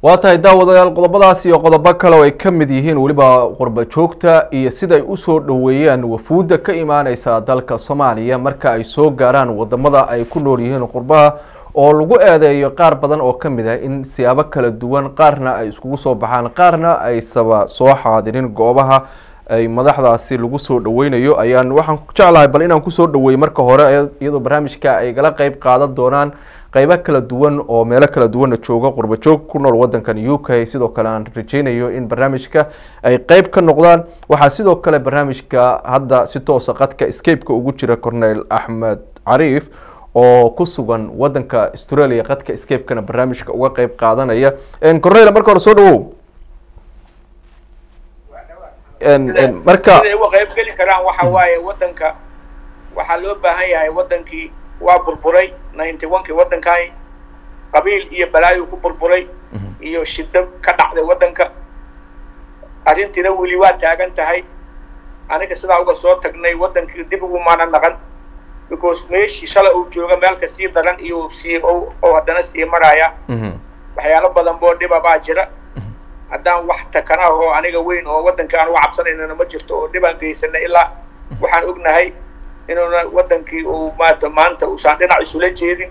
waa tahay daawadayaal qodobadaas iyo qodobo kale oo ay ka mid yihiin weliba qurba joogta iyo sida ay usoo dhoweeyaan wafuudda ka imaaneysa dalka soomaaliya marka ay soo gaaraan wadamada ay ku nool yihiin qurbaha oo lagu eedeeyo qaar badan oo ka mid ah in siyaabo kala duwan qaarna ay iskugu soo baxaan qaarna aysaba soo xaadirin goobaha ay madaxdaasi lagu soo dhaweynayo ayaan waxaan jeclahay bal inaan kusoo dhaweeyo marka hore iyadoo barnaamijka ay gala qeyb qaadan doonaan qeybo kala duwan oo meelo kala duwanna jooga qurba joog ku nool wadankan u k sidoo kale aan rajeynayo in barnaamijka ay qeyb ka noqdaan waxaa sidoo kale barnaamijka hadda si toosa qadka scapeka ugu jira cornel axmed cariif oo ku sugan wadanka australia qadka scapekana barnaamijka uga qeyb qaadanaya cornel marka hore soo dhawow marka siday uga qayb geli karaan waxa waaye wadanka waxaa loo baahan yahay wadankii waa burburay ninety one-kii waddankani qabiil iyo balaayu ku burburay iyo shiddo ka dhacday waddanka arrintiina weli waa taagan tahay aniga sidaa uga soo tagnay waddankii dib ugumaana naqan because meeshii shalay uu jooga meelka sii daran iyo sii oo haddana sii maraya waxyaalo badan boo dhiba baa jira haddaan wax takana oo aniga weyn oo waddanka aan uga cabsanaynana ma jirto oo dhibaan geysanay ilaa waxaan ognahay inuuna waddankii uu maata maanta uusan dhinac isula jeedin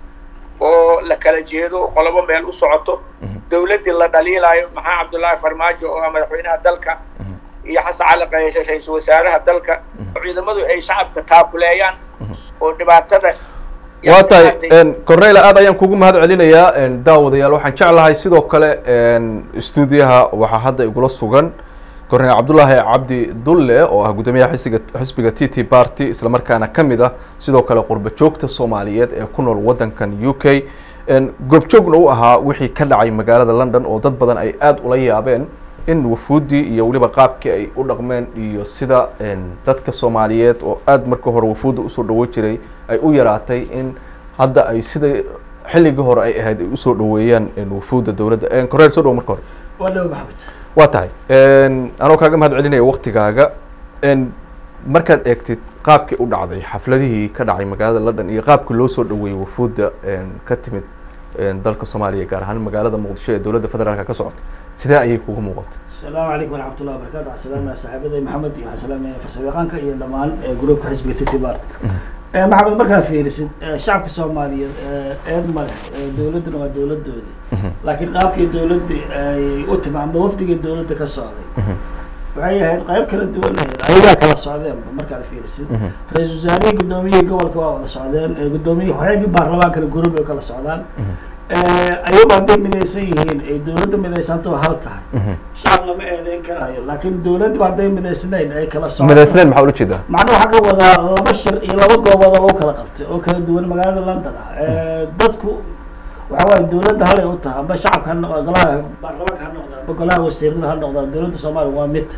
oo la kala jeedo qolobo meel u socoto dawladdii la dhaliilaayo maxaa cabdullaahi farmaajo oo ah madaxweynaha dalka iyo xasan cali qayshe ra-iisul wasaaraha dalka oo ciidamadu ay shacabka taakuleeyaan oo dhibaatada waa tahay cornel aad ayaan kugu mahad celinayaa daawadayaal waxaan jeclahay sidoo kale stuudiyaha waxaa hadda igula sugan cornel cabdullaahi cabdi dulle oo ah guddoomiyaha xisiga xisbiga t t party islamarkaana ka mid ah sidoo kale qurba joogta soomaaliyeed ee ku nool waddankan u k goobjoogna u ahaa wixii ka dhacay magaalada london oo dad badan ay aada ula yaabeen in wafuuddii iyo weliba qaabkii ay u dhaqmeen iyo sida dadka soomaaliyeed oo aada marka hore wafuudda usoo dhawo jiray ay u yaraatay in hadda ay sida xilligii hore ay ahayd ay usoo dhaweeyaan wafuudda dowladda cornel soo dhawo marka hore waa dhawo maxamed waa tahay anoo kaaga mahad celinaya waktigaaga markaad eegtid qaabkii u dhacday xafladihii ka dhacay magaalada london iyo qaabkii loo soo dhaweeyey wafuudda ka timid dalka soomaaliya gaar ahaan magaalada muqdisho ee dowladda federaalka ka socota sidee ayay kugu muuqatay asalaamu calaykum waraxmat ullahi wabarakatu waxaan salaamaya saaxiibaday maxamed iyo waxaan salaamaya farsamayaqaanka iyo dhammaan gruupka xisbiga titi bart maxamed markaa fiirisid shacabka soomaaliyeed eed male dowladduna waa dowladoodii laakiin qaabkii dowladda ay u timi amba wafdigii dowladda ka socday waxay ahayd qayb kala duwan ahayd ayagaa kala socdeenba markaad fiirisid ra-iisul wasaarihii guddoomiyihii gobolka waa wada socdeen guddoomiyihii waxyaagii baarlamaankana gurub ay kala socdaan ayagu hadday midaysan yihiin ay dowladda midaysantoo hal tahay shacab lama eedeyn karayo laakiin dowladdu hadday midaysnayn ay kala socdo midaysnayn maxaa ula jeedaa macnaa waxaa ka wadaa laba shir iyo laba goobood oo lagu kala qabtay oo kala duwan magaalada london ah dadku waxa waaye dowladda halay u tahay amba shacabka ha noqda golaha baarlamaanka ha noqda amba golaha wasiirada ha noqda dowladda soomaaliya waa mid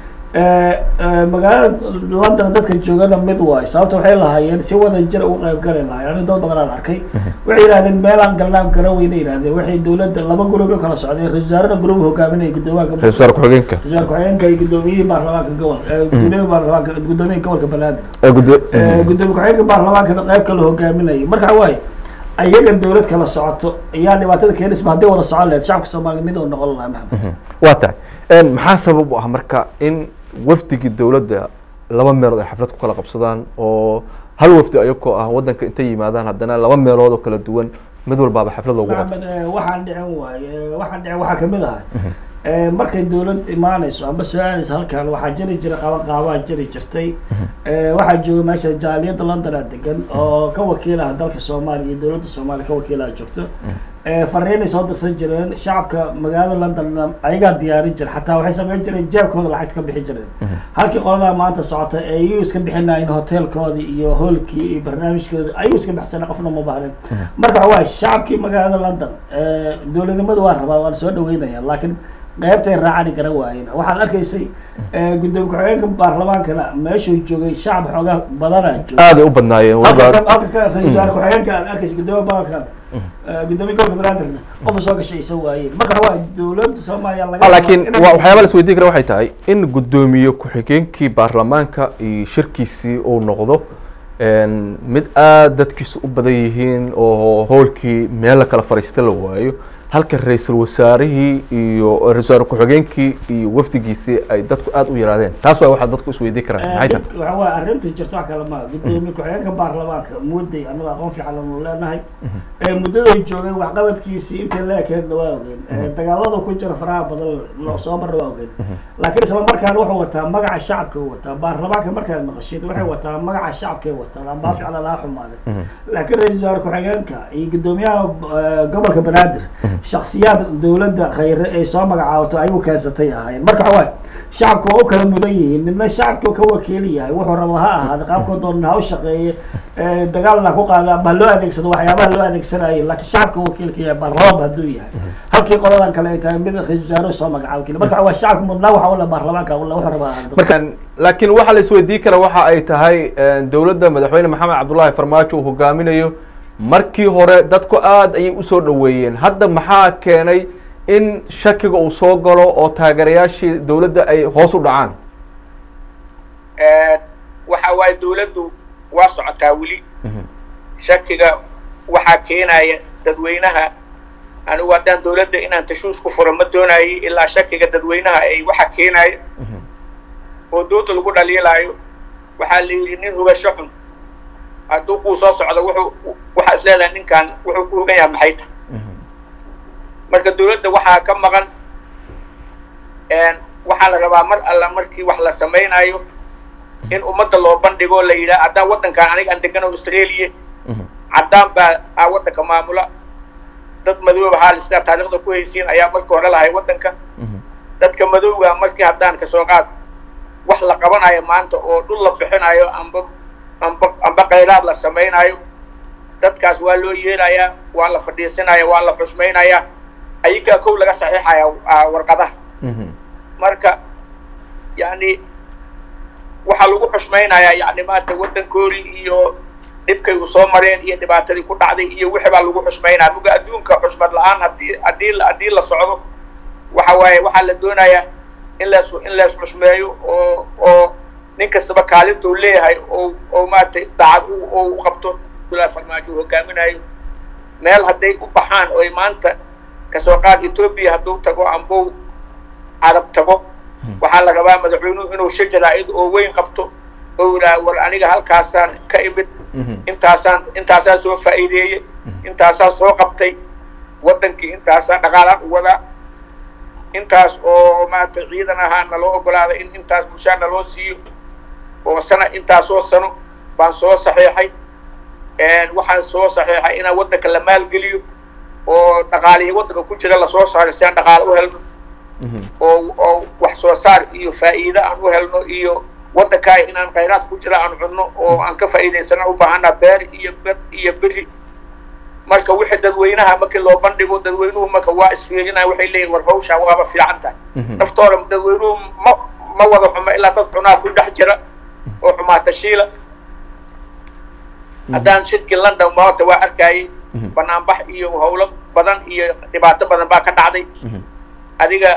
magaalada london dadka joogana mid waayo sababta waxay lahaayeen si wada jira uga qayb gali lahayen ani dad badan aan arkay waxay yidhahdeen meelaan galnaan gara weyna yidhahdeen waxay dowladda laba gurub u kala socdeen ra-isul wasaarena gurub hogaaminaya guddoomiyaha ra-isul wasaar ku-xigeenka ra-isul wasaar ku-xigeenka iyo guddoomiyihii baarlamaanka gobol gudoomiyaha baarlamaanka guddoomiyaha gobolka banaadir guddoomiye ku-xigeenka baarlamaankana qayb kala hogaaminaya marka waaye ayaga dowlad kala socoto ayaa dhibaatada keenisma hadday wada socon lahayd shacabka soomaaliya mid uu noqon lahaa maxamed waa tahay maxaa sabab u ah marka in wafdigii dowladda laba meelood ay xaflad ku kala qabsadaan oo hal wafdi ayagoo ah waddanka intay yimaadaan haddana laba meelood oo kala duwan mid walbaaba xaflad loogu qabto maxamed waxaan dhicin waaye waxaan dhicin waxaa kamid ahay markay dowlad imaanayso amba soo aadayso halkan waxaa jiri jira qaban qaabaa jiri jirtay waxaa jooga meesha jaaliyadda london aa degan oo ka wakiilaha dalka soomaaliya iyo dowladda soomaaliya ka wakiilaha joogto fariinay soo dirsan jireen shacabka magaalada london ayagaa diyaarin jira xataa waxay samayn jireen jeebkooda lacagta ka bixi jireen halkii qoladaa maanta socota ee iyu iska bixinayin hotelkoodii iyo hoolkii iyo barnaamijkoodi ayuu iska bixsana qofna ma baahnin marka waxa waaye shacabkii magaalada london dowladnimada waa rabaa waan soo dhaweynaya laakiin qaybtay raacani gara waayeen waxaad arkaysay gudoomiye ku-xigeenka baarlamaankana meeshuu joogay shacab xoogaa badanaa joogay aaday u badnaayeen weliba halka ka ra-isul wasaare ku-xigeenka aad arkaysa gudoomiye baarlamaanka gudoomiye gobolka banaadirna qofa soo gashay isa waayeen marka waa dowladda soomaaliya laga laakiin wa waxyaaba la isweydiin kara waxay tahay in guddoomiye ku-xigeenkii baarlamaanka iyo shirkiisii uu noqdo mid aada dadkiisu u badan yihiin oo hoolkii meel la kala fariista la waayo halka ra-iisul wasaarihii iyo ra-isul wasaare ku-xigeenkii iyo wafdigiisii ay dadku aada u yaraadeen taas waa waxaa dadku isweydiin karaan maxay tahay waxa waay arrinta jirta wax kale maa gudoomiye ku-xigeenka baarlamaanka mudday annaga aqoon fiican anu leenahay muddaday joogay waxqabadkiisii intii la ekeedna waa ogeen dagaalada ku jira faraha badan noo soo marna waa ogeen laakiin isla markaan wuxuu wataa magaca shacabka u wataa baarlamaanka markaad maqashid waxay wataa magaca shacabkay wataan ambaa ficla laa xumaade laakiin ra-isul wasaare ku-xigeenka iyo gudoomiyaha gobolka banaadir shaksiyaad dawladda khayre ay soo magacaabato ayagu keensatay ahaayeen marka waxa waay shacabku waa u kala mudan yihiin midna shacabku ka wakiil yahay wuxuu raba ha ahaada qaabkoo doona ha u shaqeeye dagaalna ku qaada ama ha loo adeegsado waxyaabaha loo adeegsanayo laakiin shacabka wakiilka yahay baarlamaanba hadduu yahay halkii qoladan kale ay tahay mid ra-isul wasaare soo magacaabo keli marka waa shacabka mudnaa waxa ule baarlamaanka ule wuxuu raba ahaada markan laakiin waxaa la isweydiin kara waxa ay tahay dowladda madaxweyne maxamed cabdullaahi farmaajo uu hogaaminayo markii hore dadku aada ayay usoo dhaweeyeen hadda maxaa keenay in shakiga uu soo galo oo taageerayaashii dowladda ay hoos u dhacaan waxa waaye dawladdu waa socotaa weli shakiga waxaa keenaya dadweynaha anigu haddaan dawladda inaan tashuus ku furo ma doonaayo ilaa shakiga dadweynaha ay waxa keenaya oo dooda lagu dhaliilaayo waxaa la yidhi nin hugasho xun hadduu kuu soo socdo wuxuu waxaa is leedahay ninkan wuxuu ku hogan yahay maxay ta marka dawladda waxaa ka maqan waxaa la rabaa mar alla markii wax la samaynayo in ummadda loo bandhigo la yidhaha haddaan waddankan aniga aan degano australia caddaan baa a waddanka maamula dad madooba haal sidaa taariikhda ku haysiin ayaa marka hore lahay waddanka dadka madowga markii haddaan kasoo qaad wax la qabanayo maanta oo dhul la bixinayo amba amba amba khayraad la samaynayo dadkaas waa loo yeelayaa waa la fadhiisanaya waa la xushmaynayaa ayagaa kow laga saxiixaya warqadaha marka yani waxaa lagu xushmaynayaa yani maanta waddankoodii iyo dhibkay u soo mareen iyo dhibaatadii ku dhacday iyo wixii baa lagu xushmaynaya muga adduunka xushmad la-aan hadii haddii haddii la socdo waxa waaye waxaa la doonayaa in las in lees xushmeeyo oo oo nin kastaba kaalinta uu leeyahay oo oo maaragtay daacad oo u qabto abdullahi farmaajo uu hogaaminayo meel hadday u baxaan oy maanta kasoo qaad etoobiya hadduu tago ambou carab tago waxaa la rabaa madaxweynuhu inuu shajaraa-id oo weyn qabto oo yidhaha war aniga halkaasaan ka imid intaasaan intaasaan soo faa'iideeyey intaasaan soo qabtay waddankii intaasaan dhaqaalaan u wadaa intaas oo maarata ciidan ahaa naloo ogolaaday in intaas bulshaa naloo siiyo oo sana intaasoo sano baan soo saxiixay waxaan soo saxiixay inaan waddanka la maalgeliyo oo dhaqaalihi waddanka ku jira lasoo saaray si aan dhaqaale u helno oo oo wax soo saar iyo faa'iide aan u helno iyo waddankaa inaan khayraad ku jira aan cunno oo aan ka faa'iidaysana u baahanaa beer iyo bed iyo beri marka wixii dadweynaha markii loo bandhigo dadweynuhu marka waa isfiirinaya waxay leeyihin war hawshaan waaba fiican tahay naftooda dadweynuhu ma ma wada xumo ilaa dad xunaa ku dhex jira oo xumaata shiila haddaan shirkii london maanta waa arkayay banaanbax iyo howlo badan iyo dhibaato badan baa ka dhacday adiga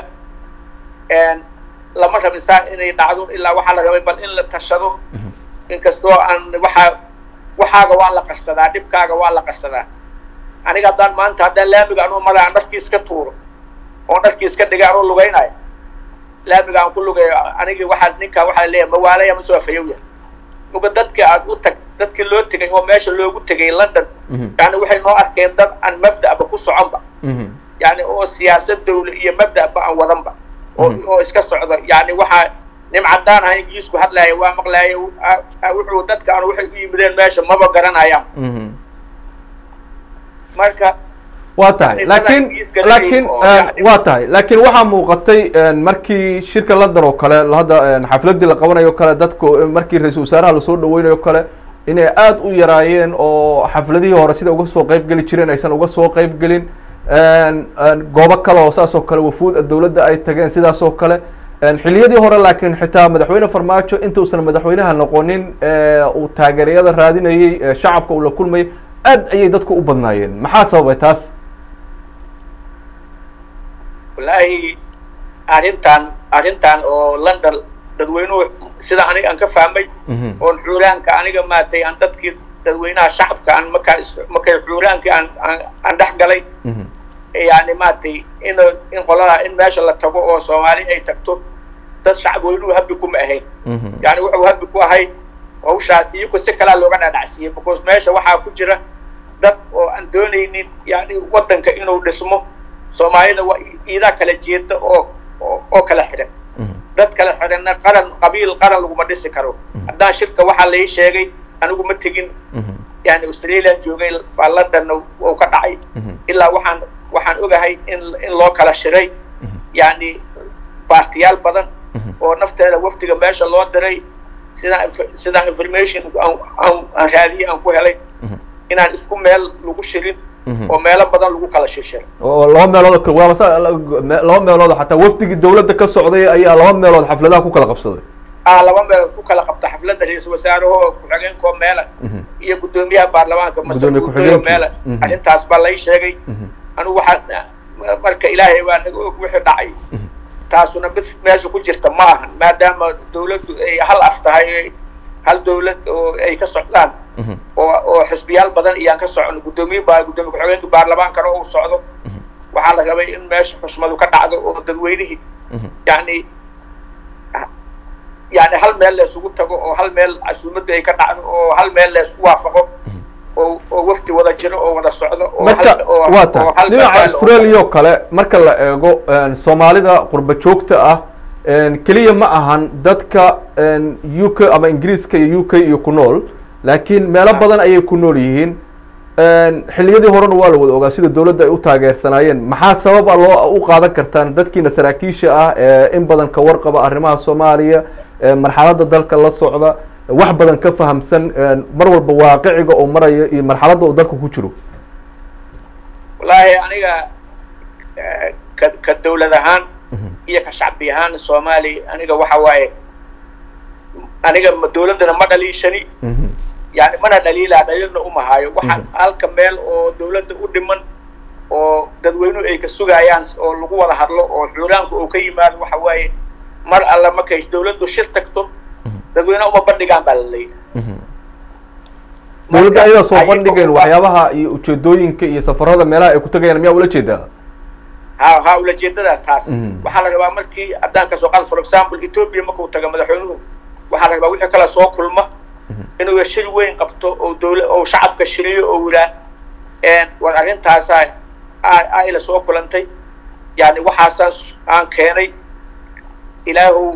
lama rabin saa inay dhacdo ilaa waxaa la rabay bal in la tashado inkastoo aan waxaa waxaaga waa la qarsadaa dhibkaaga waa la qarsadaa aniga haddaan maanta haddaan laamiga anuu mara aan dharkii iska tuuro oon dharkii iska dhigay anuu lugaynayo laamiga aan ku lugayo anigi waxaa ninkaa waxaa leeyahay mawaalaya ma soo fayowya muga dadka aad u tag dadkii loo tegay oo meesha loogu tegay london yani waxay noo arkeen dad aan mabda'ba ku soconba yani oo siyaasad dawla iyo mabda'ba aan wadanba oo oo iska socdo yani waxaa nim caddaan aha ingiliisku hadlaya waa maqlaya wuxuu dadka aan waxay u yimideen meesha maba garanayaan marka waa tahay laakiin laakiin waa tahay laakiin waxaa muuqatay markii shirka london oo kale hadda xafladii la qabanayo o kale dadku markii ra-isul wasaaraha lasoo dhaweynayo o kale inay aada u yaraayeen oo xafladihii hore sida uga soo qeyb geli jireen aysan uga soo qeyb gelin goobo kale oo saas oo kale wafuud dowladda ay tageen sidaas oo kale xiliyadii hore laakiin xitaa madaxweyne farmaajo intuusan madaxweynaha noqonin uu taageerayada raadinayey shacabka uu la kulmayay aad ayay dadku u badnaayeen maxaa sababay taas wallaahi arrintan arrintan oo london dadweynuhu sida aniga aan ka fahmay oon xuuraanka aniga maatay aan dadkii dadweynaha shacabka aan markaa markay xuuraankii aan aan aan dhex galay yani maaragtay in in qolada in meesha la tago oo soomaali ay tagto dad shacab weynuhu habbi kuma ahayn yani wuxuu habbi ku ahay hawshaa iyagu si kalaa looga dhaadhacsiiyey because meesha waxaa ku jira dad oo aan doonaynin yani waddanka inuu dhismo soomaalida waa iidaa kala jeeda oo oo kala xidhan dad kala xidhanna qaran qabiil qaran laguma dhisi karo haddaan shirka waxaa lai sheegay anigu ma tegin yani australian joogay baa londonna uu ka dhacay ilaa waxaan waxaan ogahay in in loo kala shiray yani baartiyaal badan oo nafteeda wafdiga meesha loo diray sidaan sidaan information aan raadiyey aan ku helay inaan isku meel lagu shirin oo meelo badan lagu kala shirshiro oo laba meelood waaba sa laba meelood xataa wafdigii dawladda ka socday ayaa laba meelood xafladaha ku kala qabsaday ah laba meelood ku kala qabta xafladda ra-iisul wasaarahoo ku-xigeenkoo meela iyo guddoomiyaha baarlamaanka Guddoomiye masauudoyo ku-xigeenkii. meela Mhm. arrintaas baa lay sheegay anigu waxaa marka ilaahay baa naga og wixii dhacay taasuna mid meesha ku jirta ma ahan maadaama dawladdu ay hal af tahay hal dawlad oo ay ka socdaan oo oo xisbiyaal badan iyaan ka socon guddoomiye baa guddoomiye ku-xigeenka baarlamaankana uu socdo waxaa la rabay in meesha xushmadu ka dhacdo oo dadweynihii yani yani hal meel laysugu tago oo hal meel casuumaddu ay ka dhacdo oo hal meel laysku waafaqo oo oo wafdi wada jiro oo wada socdo oo marka hal- oo- waa oo tahay hal meel dhinaca oo- australia oo kale marka la eego een, soomaalida qurba joogta ah een, keliya ma ahan dadka een, u k ama ingiriiska iyo u k iyo ku nool laakiin meelo Ah. badan ayay ku nool yihiin een, xilliyadii horena waa la wada ogaa sida dawladda ay u taageersanaayeen maxaa sababa loo u qaadan kartaan dadkiina saraakiisha ah ee in badan ka warqaba arrimaha soomaaliya ee marxaladda dalka la socda wax badan ka fahamsan een, mar walba waaqiciga oo maraya iyo marxaladda uu dalka ku jiro wallaahi aniga eh, ka ka dawlad ahaan iyo ka shacbi ahaan soomaali aniga waxa waaye aniga ma- dawladdana ma dhaliishani yani mana dhaliilaa dhaliilna uma hayo waxaan halka meel oo dawladda u dhiman oo dadweynuhu ay ka sugayaan oo lagu wada hadlo oo xuuraanku uu ka yimaado waxa waaye mar alla markay dawladdu shir tagto dadweynaha uma bandhigaan baa la leeyahay dawladda ayadaa soo ayaga bandhigeen waa- waxyaabaha iyo ujeedooyinka iyo safarada meelaha ay ku tagayaan miyaa ula jeedaa ha ha ulajeedadaas taas Mhm. waxaa la rabaa markii haddaan kasoo qaad for example ethiopia markuu tago madaxweynuhu waxaa la rabaa wixii kale soo kulma inuu shir weyn qabto oo dawla oo shacabka shiriyo oo yiraa war arrintaasaa aa- aa ila soo kulantay yani waxaasaas aan keenay ilaahu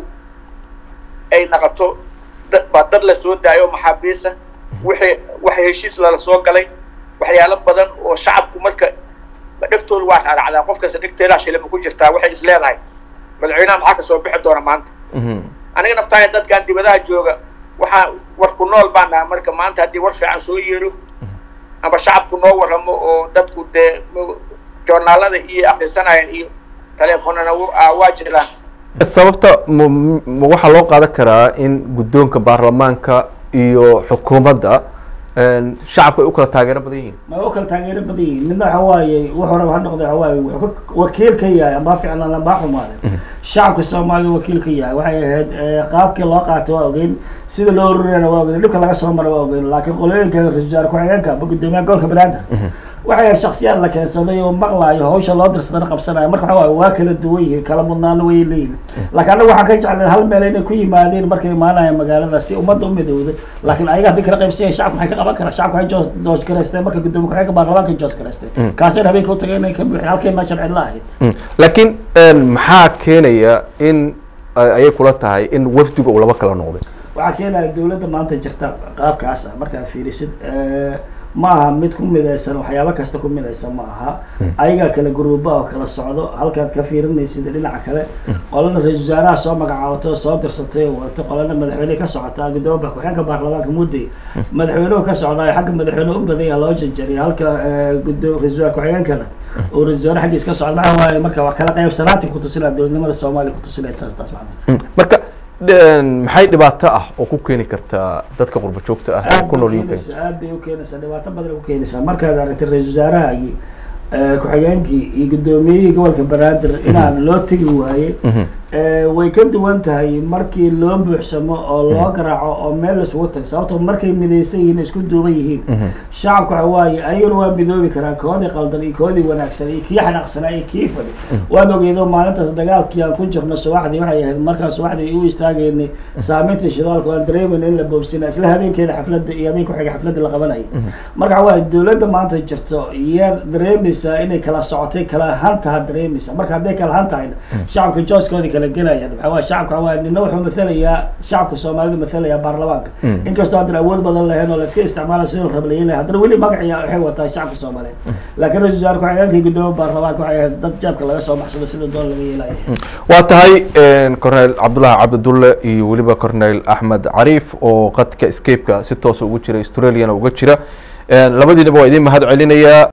ay naqato dad baa dad la soo daayo maxaabiisa wixii waxa heshiis lala soo galay waxyaalo badan oo shacabku marka dhegtooda waa raaracdaa qof kasta dhegteedaa shilima ku jirtaa waxay is leedahay madaxweynaha maxaa kasoo bixi doona maanta aniga naftaaya dadkan dibadaha jooga waxaa war ku nool baan naha marka maanta haddii war fiican soo yeero ama shacabku noo warramo oo dadku dee m- joornaalada iyo akrisanayaan iyo teleefonana w- aa waa jiraan sababta ma ma waxaa loo qaadan karaa in guddoonka baarlamaanka iyo xukuumadda een, shacabka ay u kala taageero badan yihiin ma u kala taageero badan yihiin midna waxa waaye wuxuu raba ha noqday waxa waaye wuxuu ka wakiil ka yahay ama ficlan ama xumaade shacabka soomaalida wakiil ka yahay waxay ahayd eh, qaabkii loo qaatay waa ogeyn sida loo ururana waa ogeyn dhibka laga soo mara waa ogeyn laakiin qolooyinka ra-iisul wasaare ku-xigeenka ama guddoomiyaha gobolka banaadir waxay ahayd shaksiyaad la keensaday oo maqlaayo hawsha loo dirsadana qabsanayo marka waxa waaye waa kala duwan yihiin kala mudnaana way leeyihin laakiin anaga waxaan ka jeclay hal meel inay ku yimaadeen markay imaanayaan magaalada si ummadda u midowda laakiin ayaga haddii kala qaybsan yahay shacabka maxay ka qaban karaa shacabka waxay joos doos garaysteen marka guddoomiye ku-xigeenka baarlamaanka joos garaysteen kaasayna habeenka u tagay inay ka buuxin halkay meeshan cidla ahayd laakiin een, maxaa keenaya in ay- ayay kula tahay in wafdiga uu laba kala noqday waxaa keenaya dawladda maanta jirta qaabkaas ah markaad fiirisid eh, ma aha mid ku midaysan waxyaabo kasta ku midaysan ma aha ayagaa kala guruuba oo kala socdo halkaad ka fiirinaysid dhinaca kale qolana ra-isul wasaaraha soo magacaabatay oo soo dirsatay oo wadato qolana madaxweyne ka socotaa gudoomiya ku-xigeenka baarlamaanka mudday madaxweynuhu ka socdaa xagga madaxweyne u badan yaha loo janjariya halka eh, gudo- ra-isul wasaare ku-xigeenkana oo ra-isul wasaare xaggiis ka socda maxaa waaye marka wax kala qaybsanaantii kutusinaya dowladnimada soomaaliya kutusinaysa taas maxamed marka een, maxay dhibaato ah oo ku keeni kartaa dadka qurba joogta ah ee aad ku bay nool UK ukeenaysaa aad bay ukeenaysaa dhibaato badan ay ukeenaysaa markaad aragtay ra-isul wasaarahagii eh, ku-xigeenkii iyo guddoomiyihii gobolka banaadir inaan loo tegi waaye way ka duwan tahay markii loo buuxsamo oo loo garaaco oo meel laisugu tago sababtoo markay midaysan yihiin isku duuban yihiin shacabka waxa waaye ayaguna waa midoobi karaa koodii qaldan iyo koodii wanaagsan iyo kii xanaaqsanaa iyo kii fadhi waad ogeydo maalintaas dagaalkii aan ku jirno subaxdii waxay ahayd markaan subaxdii u istaagaynay saameynta shidaalka aan dareemayna in la boobsina isla habeenkeeda xafladda iyo habeenka xiga xafladda la qabanayay marka waxa waaye dowladda maanta jirto iyaa dareemaysaa inay kala socotay kala hantaha dareemaysaa marka hadday kala han tahayna shacabka jooskoodii kala gelaya maxaa waaye shacabka waa nina wuxuu mathalayaa shacabka soomaalida mathalayaa baarlamaanka inkastoo haddan awood badan lahayn oo la iska isticmaala sida la raba la yeelaya haddana weli magaciya waxay wataa shacabka soomaaliyeed laakiin ra-isul wasaarku waxay halkii guddoomiye baarlamaanka waxay ahayd dad jeebka laga soo baxsado sida doon laga yeelaya waa tahay corneyl cabdullaahi cabdidulle iyo weliba corneyl axmed cariif oo qadka escapeka si toosa ugu jira australiana uga jira labadiinaba waa idiin mahad celinayaa